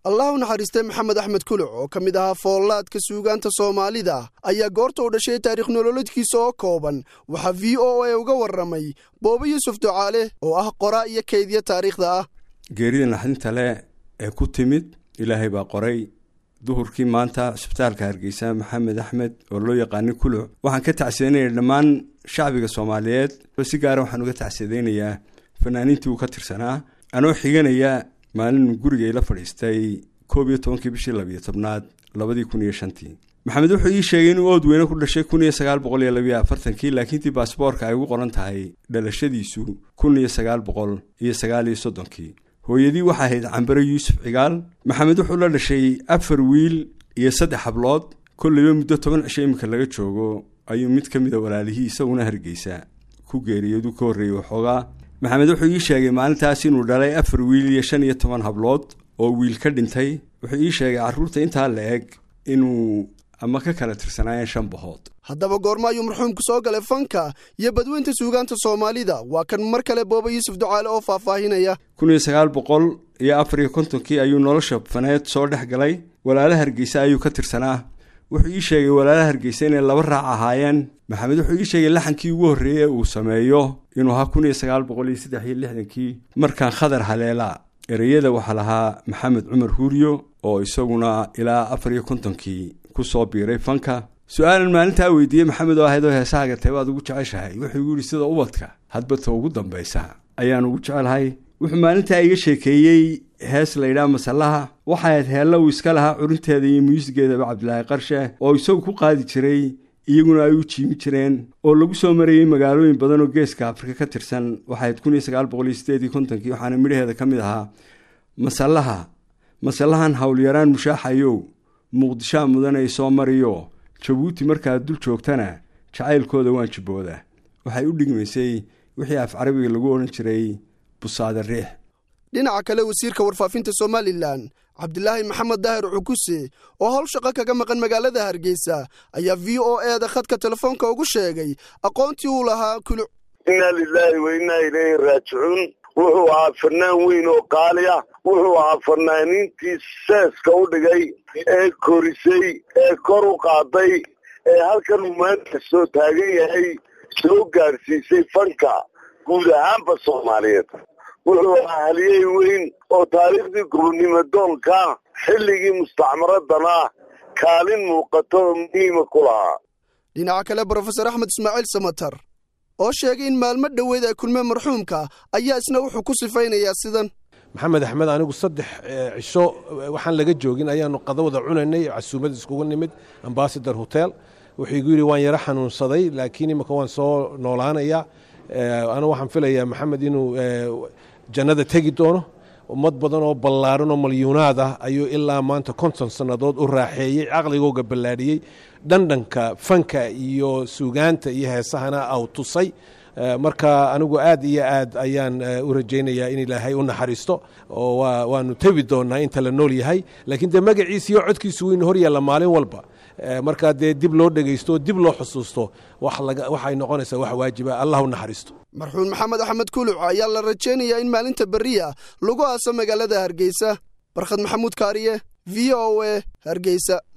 allah u naxariistay maxamed axmed kuluc oo ka mid ahaa foollaadka suugaanta soomaalida ayaa goorta u dhashay taarikh nololeedkiisa oo kooban waxaa v o a uga warramay boobo yuusuf ducaale oo ah qoraa iyo kaydya taariikhda ah geerida naxdinta leh ee ku timid ilaahay baa qoray duhurkii maanta cisbitaalka hargeysa maxamed axmed oo loo yaqaanay kuluc waxaan ka tacsidanaya dhammaan shacbiga soomaaliyeed si gaara waxaan uga tacsidaynayaa fanaaniintii uu ka tirsanaa anoo xiganaya maalin guriga ila fadhiistay koob iyo tobankii bishii labiyo tobnaad labadii kun iyo shantii maxamed wuxuu ii sheegay inuu ood weyne ku dhashay kun iyo sagaal boqol iyo labiyo afartankii laakiintii baasboorka ay ugu qoran tahay dhalashadiisu kun iyo sagaal boqol iyo sagaal iyo soddonkii hooyadii waxaa ahayd cambare yuusuf cigaal maxamed wuxuu la dhashay afar wiil iyo saddex hablood kolleyba muddo toban cisho iminka laga joogo ayuu mid ka mida walaalihii isaguna hargeysa ku geeriyoodu ka horreeyey waxoogaa maxamed wuxuu ii sheegay maalintaas inuu dhalay afar wiil iyo shan iyo toban hablood oo wiil ka dhintay wuxuu ii sheegay carruurta intaa la eg inuu ama ka kala tirsanaayeen shan bahood haddaba goorma ayuu marxuumku soo galay fanka iyo badweynta suugaanta soomaalida waa kan mar kale booba yuusuf ducaale oo faahfaahinaya kun iyo sagaal boqol iyo afar iyo kontonkii ayuu nolosha faneed soo dhex galay walaala hargeysa ayuu ka tirsanaa wuxuu ii sheegay walaala hargeysa inay laba raac ahaayeen maxamed wuxuu ii sheegay laxankii ugu horreeyey uu sameeyo inuu ahaa kun iyo sagaal boqol iyo saddex iyo lixdankii markaan khadar haleela ereyada waxaa lahaa maxamed cumar huuriyo oo isaguna ilaa afar iyo kontonkii kusoo biiray fanka su-aalan maalintaa weydiiyey maxamed oo ahaydoo heesahaaga teebaad ugu jeceshahay wuxuu igu yidhi sida ubadka hadbata ugu dambaysa ayaan ugu jecelahay wuxuu maalintaa iga sheekeeyey hees layidhaha masallaha waxay ahayd heella uu iska lahaa curinteeda iyo muusigeedaba cabdilaahi qarshe oo isagu ku qaadi jiray iyaguna ay u jiimi jireen oo lagu soo marayey magaalooyin badan oo geeska afrika ka tirsan waxay ahayd kun iyo sagaal boqol iyo sideed iyo kontonkii waxaana midhaheeda ka mid ahaa masallaha masallahan howlyaraan mushaaxayow muqdishaa mudanay soo mariyo jabuuti markaad dul joogtana jacaylkooda waan jibbooda waxay u dhigmaysay wixii af carabiga lagu odhan jiray busaada riix dhinaca kale wasiirka warfaafinta somalilan cabdilaahi maxamed daahir cukuse oo howl shaqo kaga maqan magaalada hargeysa ayaa v o eeda khadka telefoonka ugu sheegay aqoontii uu lahaa kuluc innaa lilaahi wa innaa ilayhi raajicuun wuxuu ahaa fanaan weyn oo qaali ah wuxuu ahaa fanaaniintii seeska u dhigay ee korisay ee kor u qaaday ee halkan uu maanta soo taagan yahay soo gaadhsiisay fanka guud ahaanba soomaaliyeed wuxuu ahaa haliyey weyn oo taariikhdii gurunimo doonka xilligii mustacmaradana kaalin muuqato oo muhiima ku lahaa dhinaca kale brofesor axmed ismaaciil samatar oo sheegay in maalmo dhoweed ay kulmeen marxuumka ayaa isna wuxuu ku sifaynayaa sidan maxamed axmed anigu saddex cisho waxaan laga joogin ayaanu qadawada cunaynay casuumad iskugu nimid ambasador hotel wuxuu igu yidhi waan yaro xanuunsaday laakiin imika waan soo noolaanayaa anigu waxaan filayaa maxamed inuu jannada tegi doono ummad badan oo ballaaran oo malyuunaad ah ayuu ilaa maanta konton sannadood u raaxeeyey caqligooga ballaadhiyey dhandhanka fanka iyo suugaanta iyo heesahana aw tusay marka anigu aad iyo aad ayaan u rajaynayaa in ilaahay u naxariisto oo waanu tebi doonaa inta la nool yahay laakiin dee magaciisa iyo codkiisu weynu hor yaalla maalin walba markaa dee dib loo dhegaysto dib loo xusuusto waxay noqonaysaa wax waajiba allah u naxariisto marxuun maxamed axmed kuluc ayaa la rajaynayaa in maalinta beriya lagu aaso magaalada hargeysa barkhad maxamuud kaariye v o e hargeysa